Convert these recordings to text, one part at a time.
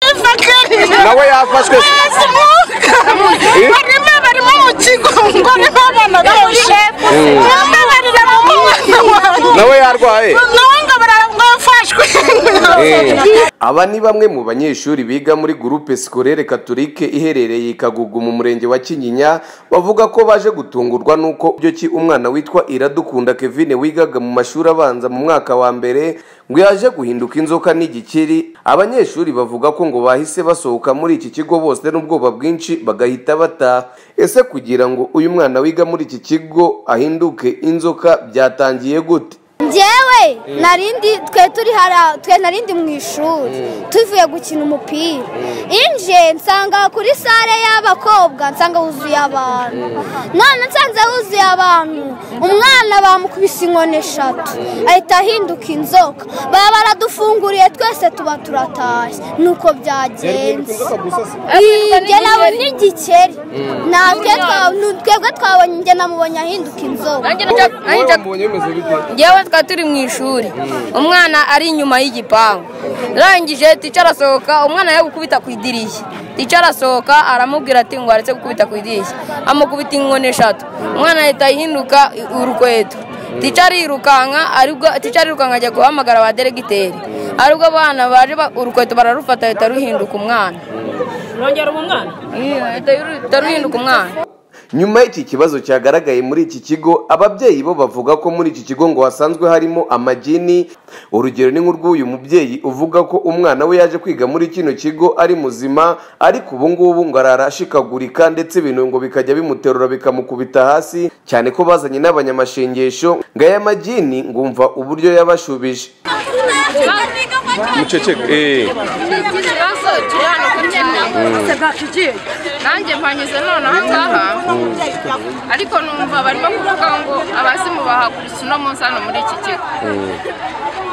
Salva Kiir nawe yafashwe se? barimo barimo mu kigo ngo ariho abana benshi bamwe barira mu mwana wanjye nawe yarwaye nawe ngo barafashwe aba ni bamwe mu banyeshuri biga muri gurupe sikorere katolike iherereye i kagugu mu murenge wa kinyinya bavuga ko baje gutungurwa n'uko byo ki umwana witwa iradukunda kevine wigaga mu mashuri abanza mu mwaka wa mbere ngo yaje guhinduka inzoka n'igikiri abanyeshuri bavuga ko ngo bahise basohoka muri iki kigo bose n'ubwoba bwinshi bagahita bataha ese kugira ngo uyu mwana wiga muri iki kigo ahinduke inzoka byatangiye gute njyewe narindi twe turi hara twe narindi mu ishuri tuvuye gukina umupira inje nsanga kuri sare y'abakobwa nsanga huzuye abantu none nsanze huzuye abantu umwana bamukubise inkoni eshatu ahita ahinduka inzoka baba baradufunguriye twese tuba turatashye nuko byagenze njye nabonye igikeri natwe twa- nu- twebwe twabonye njye namubonye ahinduka inzoka yewe twari turi mu ishuri umwana ari inyuma y'igipangu urangije tica arasohoka umwana ari gukubita ku idirishya tica arasohoka aramubwira ati ngo aretse gukubita ku idirishya amukubita inkoni eshatu umwana ahita ahinduka urukweto tica arirukanka aribwo tica arirukanka ajya guhamagara ba deregiteri aribwo abana baje ba- urukweto bararufata ahita ruhinduka umwana rwongera umwana ahita ruhinduka umwana nyuma y'iki kibazo cyagaragaye muri iki kigo ababyeyi bo bavuga ko muri iki kigo ngo hasanzwe harimo amagini urugero ni nk'urw'uyu mubyeyi uvuga ko umwana we yaje kwiga muri kino kigo ari muzima ariko ubu ngubu ngo arara ashikagurika ndetse ibintu ngo bikajya bimuterura bikamukubita hasi cyane ko bazanye n'abanyamashengesho ngo aya magini ngumva uburyo yabashubije ikibazo kiri hano ku kintu nanjye mpanyuze noneho ngaha ariko numva barimo kuvuga ngo abazimu bahagurutse uno munsi hano muri iki kigo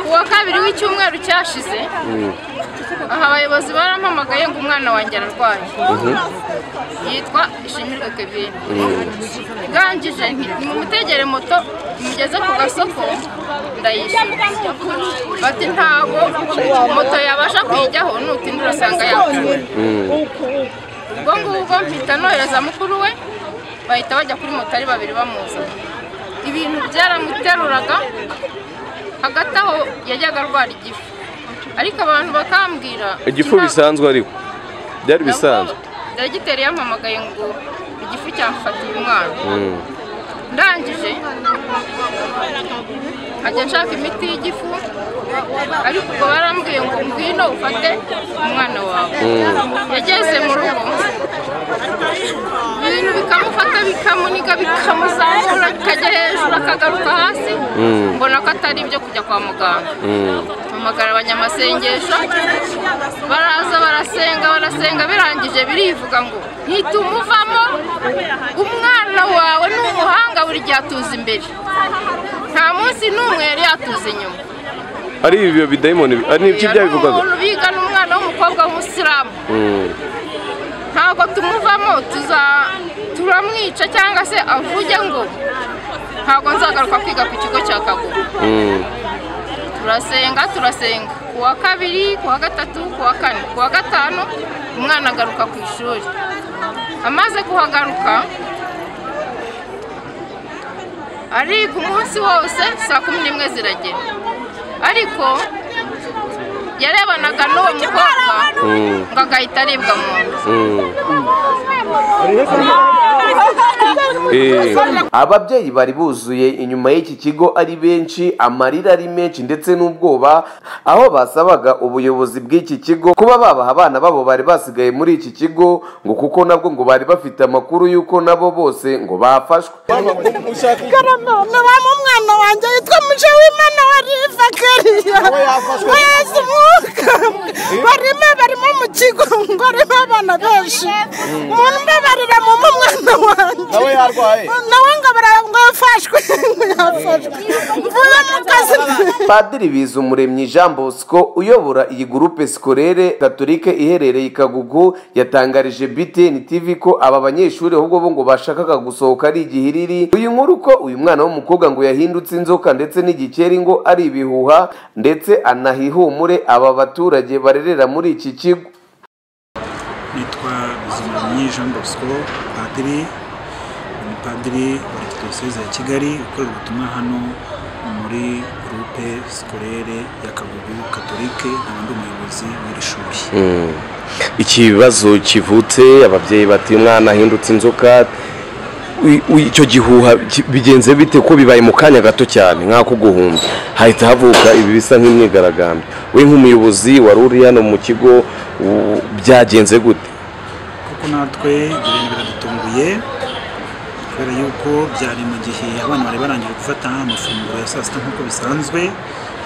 ku wa kabiri w'icyumweru cyashize aha abayobozi barampamagaye ngo umwana wanjye ararwaye yitwa ishimirwe kevine ngangije nti nimutegere moto mugeze ku gasoko ndayishyura bati ntabwo moto yabasha kuyijyaho nutinda urasanga yapfuye ubwo ngubwo mpita nohereza mukuru we bahita bajya kuri moto ari babiri bamuzana ibintu byaramuteruraga hagati aho yajyaga arwara igifu ariko abantu bakambwira igifu nta- bisanzwe ariko byari bisanzwe dogiteri yampamagaye ngo igifu cyamufatiye umwana ndangije ajya nshaka imiti y'igifu ariko ubwo barambwiye ngo ngwino ufate umwana wawe yageze mu rugo ibintu bikamufata bikamuniga bikamuzamura akajya hejuru akagaruka hasi mbona ko atari ibyo kujya kwa muganga mpamagara abanyamasengesho baraza barasenga barasenga birangije birivuga ngo ntitumuvamo umwana wawe ni umuhanga buri gihe atuza imbere nta munsi n'umwe yari yatuza inyuma ari ibyo bidayimoni bi- ari n'ibyo Uriya ni byabivugaga umuntu bigana umwana w'umukobwa w'umusilamu Mm. ntabwo tumuvamo tuza turamwica cyangwa se avuge ngo ntabwo nzagaruka kwiga ku kigo cya kagugu Mm. turasenga turasenga ku wa kabiri ku wa gatatu ku wa kane ku wa gatanu umwana agaruka ku ishuri amaze kuhagaruka ariga umunsi wose saa kumi n'imwe ziragera ariko yarebanaga n'uwo mukobwa ngo agahita aribwa mu nda Mm. Eh. ababyeyi bari buzuye inyuma y'iki kigo ari benshi amarira ari menshi ndetse n'ubwoba aho basabaga ubuyobozi bw'iki kigo kuba babaha abana babo bari basigaye muri iki kigo ngo kuko nabwo ngo bari bafite amakuru y'uko nabo bose ngo bafashwe nubamo umwana wanjye yitwa muje w'imana wari fakariya wese umwuka barimo barimo mu kigo ngo ariho abana benshi umuntu umwe barira mu mwana wanjye nawe yarwaye nawe ngo barafashwe yafashwe mvuye mu kazi padiri bizumuremyi jean bosco uyobora iyi gurupe sikorere katolike iherereye i kagugu yatangarije btn tv ko aba banyeshuri ahubwo bo ngo bashakaga gusohoka ari igihiriri uyu nkuru ko uyu mwana w'umukobwa ngo yahindutse inzoka ndetse n'igikeri ngo ari ibihuha ndetse anahihumure aba baturage barerera muri iki kigo nitwa Bizimunyi Jean Bosco padiri ni padiri wa diyoseze ya Kigali ukorera ubutumwa hano muri groupe scolaire ya Kagugu Katolike nkaba ndi umuyobozi w'iri shuri ikibazo kivutse ababyeyi bati umwana ahindutse inzoka i- i- icyo gihuha ki- bigenze bite ko bibaye mu kanya gato cyane nk'ako guhumba hahita havuka ibi bisa nk'imyigaragambyo we nk'umuyobozi wari uri hano mu kigo u- byagenze gute kuko natwe ibintu biradutunguye kubera yuko byari mu gihe abana bari barangije gufata amafunguro ya saa sita nk'uko bisanzwe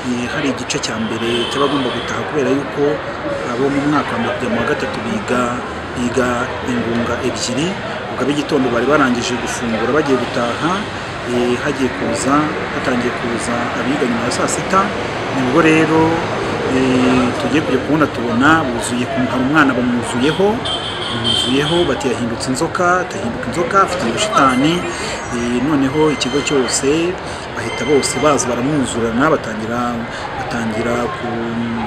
eh, hari igice cya mbere cy'abagomba gutaha kubera yuko abo mu mwaka wa mbere kujya mu wa gatatu biga biga ingunga ebyiri ubwo ab'igitondo bari barangije gufungura bagiye gutaha eh, hagiye kuza hatangiye kuza abiga nyuma ya saa sita nibwo rero eh, tugiye kujya kubona tubona buzuye hari umwana bamwuzuyeho yuzuyeho bati yahindutse inzoka atahinduka inzoka afite ubushitani Eh, noneho ikigo cyose bahita bose baza baramwuzurana batangira batangira ku-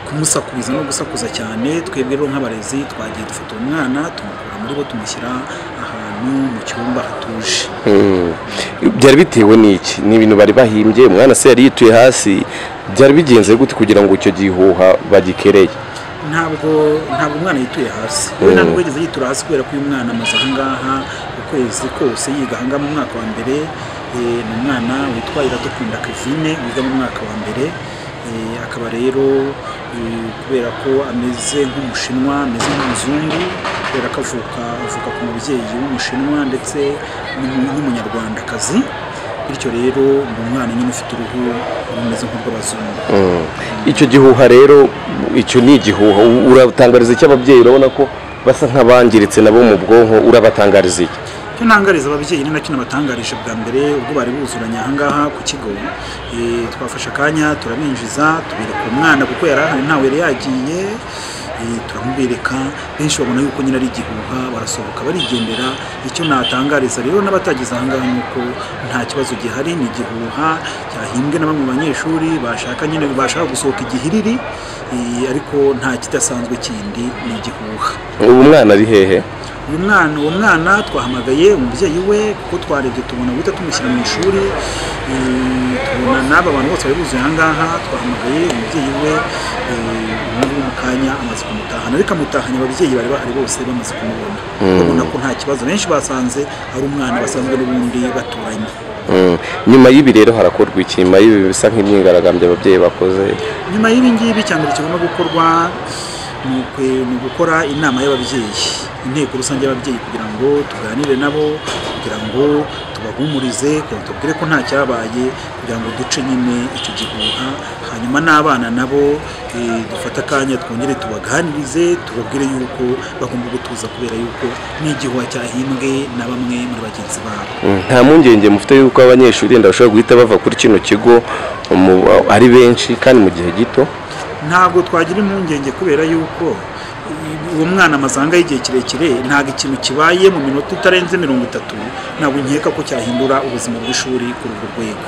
kumusakuriza no gusakuza cyane twebwe rero nk'abarezi twagiye dufata uwo mwana tumukura muri bo tumushyira ahantu mu cyumba hatuje byari bitewe n'iki ni ibintu bari bahimbye umwana se yari yituye hasi byari bigenze gute kugira ngo icyo gihuha bagikereye ntabwo ntabwo umwana yituye hasi we ntabwo yigeze yitura hasi kubera ko uyu mwana amaze ahangaha ukwezi kose yiga ahangaha mu mwaka wa mbere Eh, ni umwana witwa iradukunda kevine wiga mu mwaka wa mbere Eh, akaba rero eh, kubera ko ameze nk'umushinwa ameze nk'umuzungu kubera ko avuka avuka ku mubyeyi w'umushinwa ndetse n'umu- n'umunyarwandakazi bityo rero ni umwana nyine ufite uruhu rumeze nk'urw'abazungu icyo gihuha rero icyo ni igihuha U- uratangariza icyo ababyeyi urabona ko basa nk'abangiritse nabo mu bwonko urabatangariza iki icyo ntangariza ababyeyi ni nacyo nabatangarije bwa mbere ubwo bari buzuranye ahangaha ku kigo Eh, twafashe akanya turabinjiza tubereka umwana kuko yari ahari ntawe yari yagiye Eh, turamubereka benshi babona yuko nyine ari igihuha barasohoka barigendera icyo natangariza rero n'abatagize ahangaha ni uko nta kibazo gihari ni igihuha cyahimbwe na bamwe mu banyeshuri bashaka nyine bashaka gusohoka igihiriri eh, ariko nta kidasanzwe kindi ni igihuha ubu mwana ari hehe uyu mwana uwo mwana twahamagaye umubyeyi we kuko twarebye tubona guhita tumushyira mu ishuri Eh, tubona n'aba bantu bose bari buzuye aha ngaha twahamagaye umubyeyi we eh, ubu ngubu mu kanya amaze kumutahana ariko amutahanye ababyeyi bari bahari bose bamaze kumubona babona ko nta kibazo benshi basanze ari umwana basanzwe n'ubundi baturanye Mm. nyuma y'ibi rero harakorwa iki nyuma y'ibi bisa nk'imyigaragambyo ababyeyi bakoze nyuma y'ibi ngibi icya mbere kigomba gukorwa ni ukwe- ni ugukora inama y'ababyeyi inteko rusange y'ababyeyi kugira ngo tuganire nabo kugira ngo tubahumurize kugira ngo tubabwire ko nta cyabaye kugira ngo duce nyine icyo gihuha hanyuma n'abana nabo eh, dufate akanya twongere tubaganirize tubabwire yuko bagomba gutuza kubera yuko ni igihuha cyahimbwe na bamwe muri bagenzi babo Mm. nta mpungenge mufite yuko abanyeshuri wenda bashobora guhita bava kuri kino kigo mu- ari benshi kandi mu gihe gito ntabwo twagira impungenge kubera yuko i- uwo mwana amazanga y'igihe kirekire ntabwo ikintu kibaye mu minota itarenze mirongo itatu ntabwo nkeka ko cyahindura ubuzima bw'ishuri kuri urwo rwego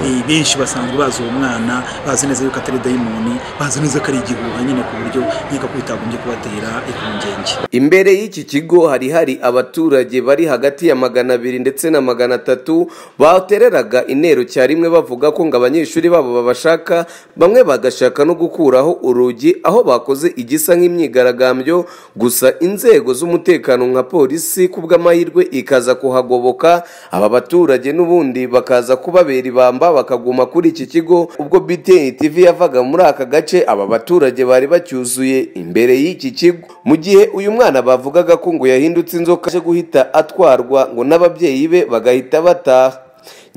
Eh, benshi basanzwe bazi uwo mwana bazi neza yuko atari dayimoni bazi neza ko ari igihuha nyine ku buryo nkeka ko bitagombye kubatera impungenge imbere y'iki kigo hari hari abaturage bari hagati ya magana abiri ndetse na magana atatu batereraga intero cya rimwe bavuga ko ngo abanyeshuri babo babashaka bamwe bagashaka no gukuraho urugi aho bakoze igisa nk'imyigaragambyo gusa inzego z'umutekano nka polisi ku bw'amahirwe ikaza kuhagoboka aba baturage n'ubundi bakaza kubabera ibamba bakaguma kuri iki kigo ubwo BTN TV yavaga muri aka gace aba baturage bari bacyuzuye imbere y'iki kigo mu gihe uyu mwana bavugaga ko ngo yahindutse inzoka aje guhita atwarwa ngo n'ababyeyi be bagahita bataha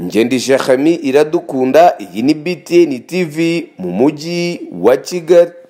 Ngendi Jahami iradukunda iyi ni BTN TV mu mujyi wa Kigali